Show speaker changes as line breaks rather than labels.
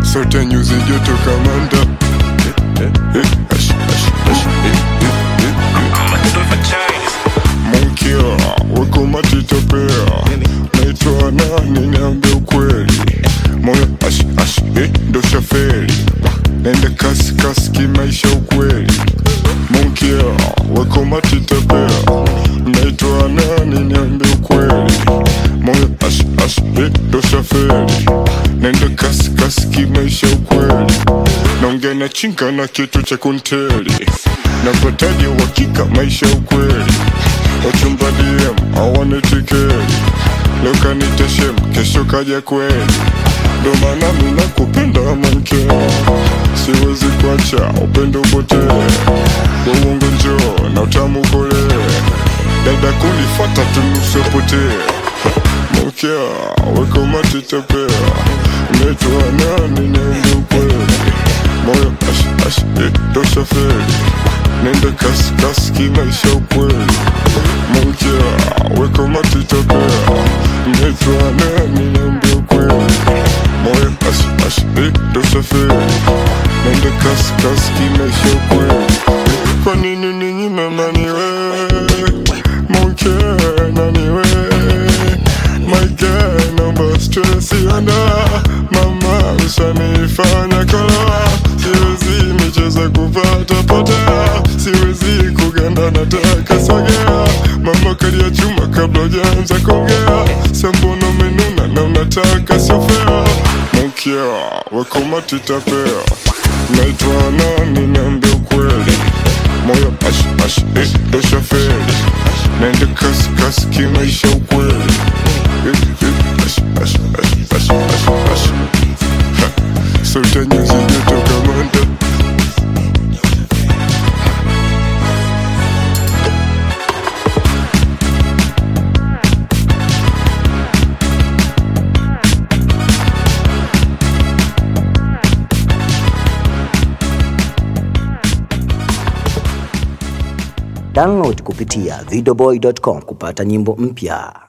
sote nyuzi joto kamanda Eh, eh, eh, ash, ash, ash, eh, eh, eh, eh. Monkia, weko matitopea naitwa nani niambie ukweli moyo ash, ash, eh, ndo shaferi nende kasi kasi kimaisha ukweli Monkia, weko matitopea naitwa nani niambie ukweli moyo ash, ash, eh, ndo shaferi nende kasi kasi kimaisha ukweli naongea na chinga na kitu cha kunteli napataje uhakika maisha ukweli wachumba DM hawana tikeli leo kanita shem kesho kaja kweli ndo maana mi nakupenda mwanke siwezi kuacha upendo upotee uongo njoo na utamu kolee dada kunifata tunusopotee mokea weko matitapea unaitwa nani niende ukweli moyo ash ash eh, ndo shaferi nende kasi kasi kimaisha ukweli mokea weko matitapea unaitwa nani niende ukweli moyo ash ash eh, ndo shaferi nende kasi kasi kimaisha ukweli kwa nini ninyi memaniwe mokea naniwe My girl, naomba stress iona Mama ushanifanya kala Siwezi michezo kupata potea Siwezi kuganda nataka sogea Mama kalia chuma kabla hujaanza kuongea Sambono menuna na unataka sio fair Mkia, weko matitapea Naitwa nani niambie ukweli Moyo ash ash eh, ndo shaferi Naende kasi kasi kimaisha ukweli Sote nyuzi joto kamanda
Download kupitia videoboy.com kupata nyimbo mpya.